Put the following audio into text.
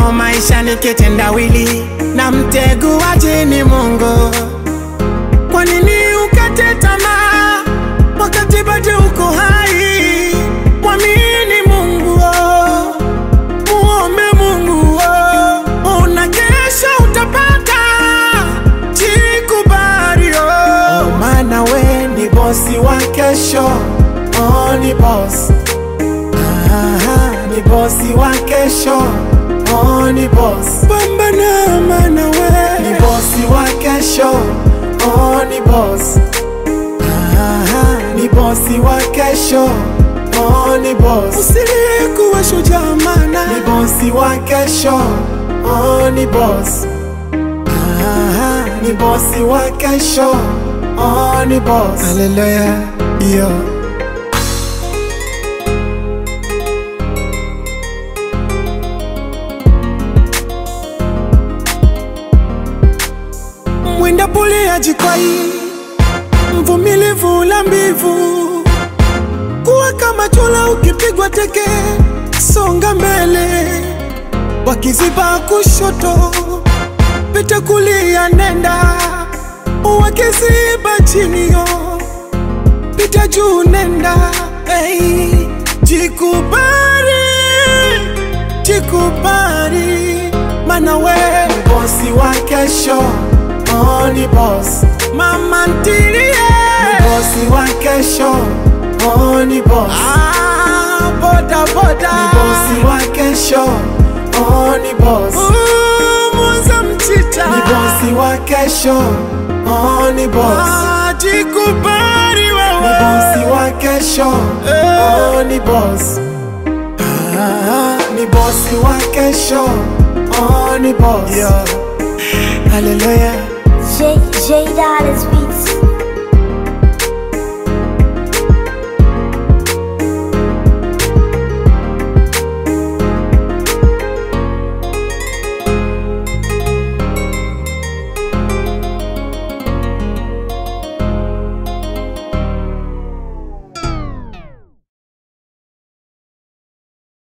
oh, maisha ni kitendawili na mteguaji ni Mungu. Kwa nini ukate tamaa wakati bado uko hai? Mwamini Mungu, oh. muombe Mungu, oh. una kesho utapata, jikubali, oh. oh, maana we ni bosi wa kesho, oh, ni boss Aha, ni bosi wa kesho, oh, ni boss. Pambana maana we ni bosi wa kesho, oh, ni boss. Aha, ni bosi wa kesho, oh, ni boss. Usilie kuwa shujaa maana ni bosi wa kesho, oh, ni boss. Aha, ni bosi wa kesho, oh, ni boss. Hallelujah, yo. mwenda pole ajikwai, mvumilivu la mbivu, kuwa kama chola ukipigwa teke, songa mbele, wakiziba kushoto, pita kulia, nenda wakiziba chini yo, pita juu, nenda hey, jikubali, jikubali, mana we ni bosi wa kesho oh, ni boss. Mama ntilie ni bosi wa kesho, oh, ni boss. Ah, boda boda ni bosi wa kesho, oh, ni boss. Uh, Mwanza mchicha ni bosi wa kesho, oh, ni boss. Ah, jikubali wewe ni bosi wa kesho, oh, ni boss. Ah, ni bosi wa kesho, oh, ni boss. Yeah. Hallelujah. J J Dollars Beats.